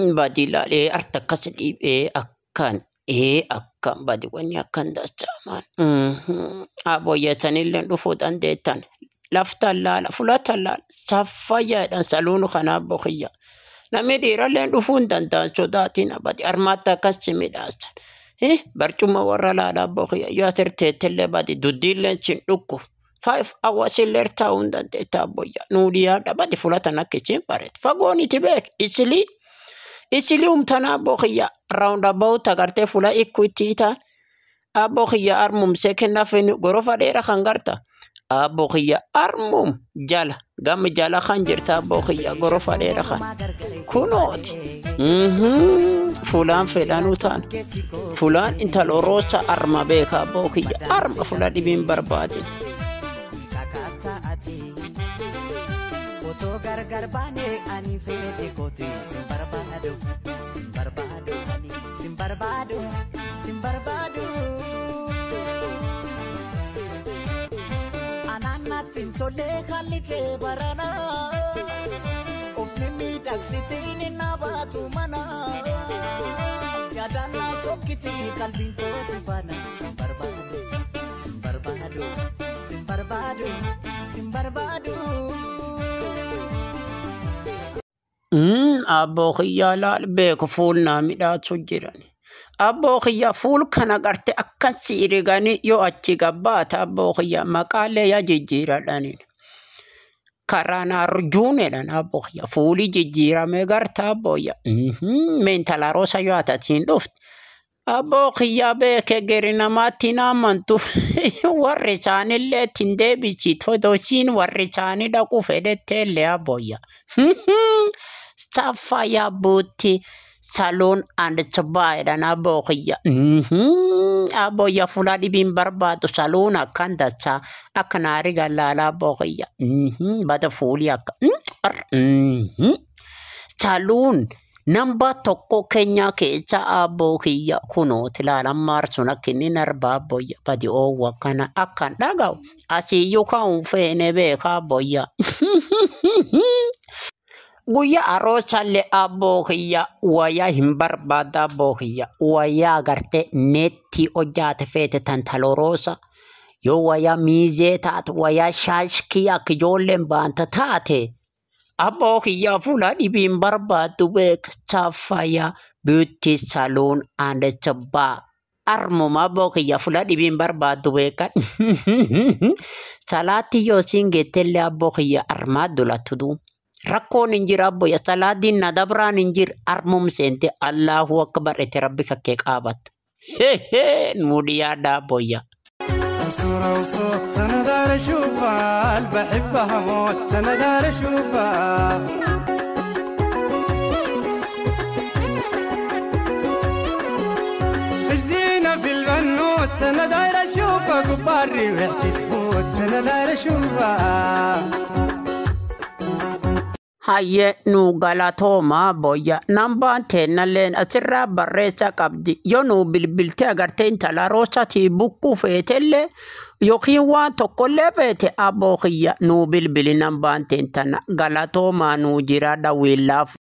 Badi ilaalee harta akkas dhiibee akkan ee akkan badi wanni akkan dachaamaan. Aboyyatanillee dhufuu dandeettan. Laftan laala fulatan laala saffayyaadhaan saluunu kanaaf boqiyya. Namni dhiirallee dhufuu hin danda'an sodaatiin abadi armaatti akkas si midhaasan. Barcuma warra laalaa boqiyya yoo atirteettillee badi duddiillee sin dhukku. Five hours illee taa'uu hin dandeetta abboyyaa. Nuudiyaa dhabati fulatan akka isiin bareedu. Fagoon iti beek isilii. Isilii humtanaa boqiyya roundabout agartee fula ikku itti hiitaan. Abboo kiyya armum sekennaaf gorofa dheeraa kan garta. Abboo kiyya armum jala gama jala kan jirta abboo kiyya gorofa dheeraa kan. Kunooti. Fulaan fedhanuu ta'an. Fulaan intala roosa arma beeka abboo kiyya arma fula dhibiin barbaadin. Otoo gargar baanee ani fedhe kooti sin barbaadu sin barbaadu ani sin barbaadu sin barbaadu. Anaannatti hin tolle haalli kee barana ofni miidhagsitiin hin baatu mana yaadannaa sokkitii qalbiin koo si faana sin barbaadu sin barbaadu sin barbaadu sin barbaadu. Abboo kiyyaa laal beeku fuul naa midhaasu jiran. Abboo kiyyaa fuul kana garte akkasi iriganii yoo achi gabbaata abboo kiyyaa maqaalee yaa jijjiiradhaniin. Karaa naarjuunedhan abboo kiyyaa fuuli jijjiiramee garta abboo kiyyaa. Meentala roosa yoo atatiin dhufte. Abboo kiyyaa beeke geri namaatti hin amantu. Warri isaanillee ittiin deebisitu. Odosiin warri isaanii dhaqu fedhetteellee abboo kiyyaa. Saffaya buuti saloon and sabaayidhaan abboo kiyya. Abboo kiyya fuula dhibiin barbaadu saloon akkan dachaa akka naarii gallaala abboo kiyya. Bada fuulii akka. Saloon namba tokko keenya keessa abboo kiyya kunooti ilaalan maarsuun akka inni narba abboo kiyya badi oowwa kana akkan dhaga'u asiyyuu kan feene beeka abboo kiyya. Guyyaa aroosallee abboo kiyya wayyaa hin barbaada abboo kiyya wayyaa agartee neetti hojjaate feete tantaloroosa yoo wayyaa miizee taate wayyaa shaashkii akka ijoolleen baanta taate abboo kiyya fuula dhibiin barbaaddu beeka saffaya beauty saloon and spa armuma abboo kiyya fuula dhibiin barbaaddu beekan salaatti yoo siin geettellee abboo kiyya armaa dulattu duun. rakkoon hin jira abboyya salaadiin na dabraan hin jir armum seente allahu akbar ete rabbi kakkee qaabatta nuudi yaada abboyya صورة وصوت أنا دار أشوفها بحبها موت أنا دار أشوفها في الزينة في البنوت أنا داير أشوفها قباري وحدي تفوت أنا داير أشوفها Hayyee nu galatooma boyya nambaan teennalleen asirraa barreessa qabdi yoo nu bilbilte agarte intala roosatii bukkuu feetellee yookiin waan tokkollee feete abboo kiyya nu bilbili nambaan teentana galatoomaa nu jira dhawwiillaaf.